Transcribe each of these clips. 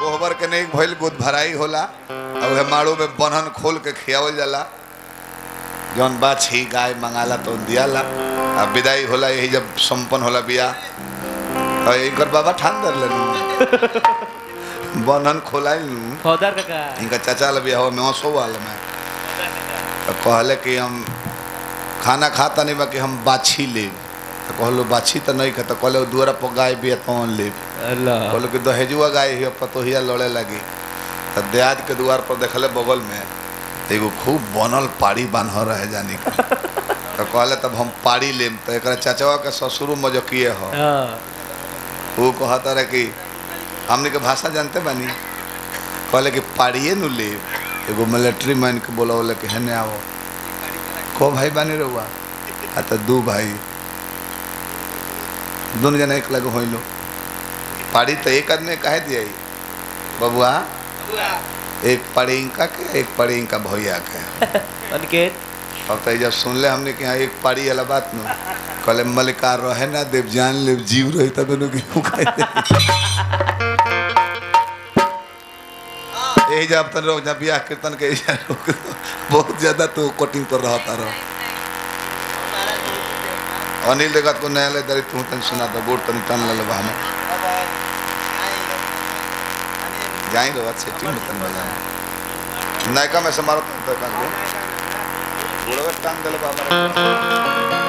कोहबर के नहीं भइल गुद भराई होला और उहे माड़ू में बन्हन खोल के खियावल जाला जौन बाछी गाय मंगाला तो दियाला आ विदाई होला यही जब संपन्न होला बिया और इनकर बाबा ठान दर लेनु बन्हन खोलाई फौदार काका इनका चाचा ला बिया हो में हंसो वाला में तो कहले कि हम खाना खाता नहीं बाकी हम बाछी ले तो कहलो बाछी तो नहीं खाता कहले दुआरा पर गाय बिया तौन ले अल्लाह कहलो कि दहेजुआ गाय हिया पतोहिया लड़े लगी तो देहात के द्वार पर देखले बगल में एगो खूब बनल पाड़ी बान्ह रहे जानी का तो कहले तब हम पाड़ी लेम तो एक चाचवा के ससुर मजकिए हो हाँ वो कहता रहे कि हमने के भाषा जानते बानी कहले कि पाड़िए नु ले एगो मिलिट्री मैन के बोला बोले कि हेने आओ को भाई बानी रहुआ आ तो दू भाई दोनों जना एक लगे होइलो पाड़ी तो एक आदमी काहे दिया बबुआ एक पाड़ी इनका के एक पाड़ी इनका भैया के अनिकेत अब तो जब सुनले हमने कि हाँ एक पाड़ी वाला बात नु कहले मलिकार रहे ना देव जान ले जीव रही तब इन्हों गेहूं खाए यही जब तन रोक जब बियाह कीर्तन के एजा रोक दो। बहुत ज्यादा तो कोटिंग पर रहता रहो अनिल देखत को नया ले दरी तू तन सुना तो गोड़ तनी तन ले लेबा हमें जाई रो अच्छे टीम में तन बजा नायका में से मारो तन तक को गोड़ में टांग देले बाबा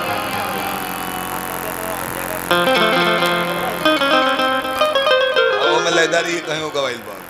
वो में लेदारी कहीं वो गवाइल बा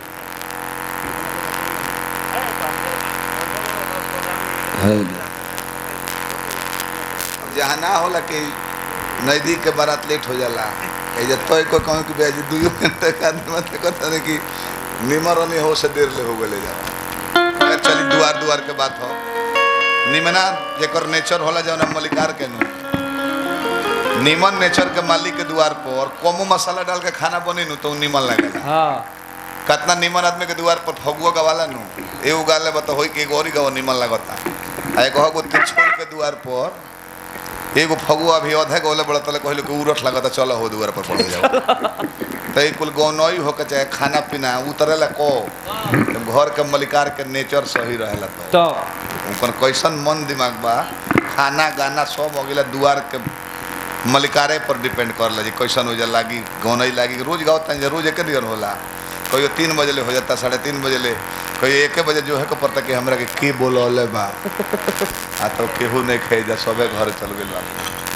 जहाँ ना होला कि नजदीक के बारात लेट हो जाला ए जे तोय को कहूं कि बेजी दू घंटे का आदमी मतलब कहता है कि निमर नहीं हो से देर ले हो गले जा खैर चली दुआर दुआर के बात हो निमना जेकर नेचर होला जौन मलिकार के नु निमन नेचर के मालिक के द्वार पर और कमो मसाला डाल के खाना बनी नु तो उ निमन लगेला हाँ कितना निमन आदमी के द्वार पर फगुआ गवाला नु एगो गाले बता होई कि एगो और गवा निमन लगता आ एगो हगो तिरछोल के द्वार पर एगो फगुआ भी अधे गोले बड़ा तले कहले कि उरठ लगता चलो हो द्वार पर पड़ जाओ तो कुल गौनई हो के चाहे खाना पीना उतरेला को जब घर के मलिकार के नेचर सही रहेला तो तो ऊपर कैसन मन दिमाग बा खाना गाना सब हो गेला दुआर के मलिकारे पर डिपेंड कर ला जी कैसन हो जा लागी गौनई लागी रोज गाओ तन रोज एक दिन होला कहियो तीन बजे ले हो जाता साढ़े तीन बजे ले कहियो एक बजे जो है को पड़ता कि हमरा के के बोलौले बा आ तो केहू नहीं खाई जा सबे घर चल गेल बा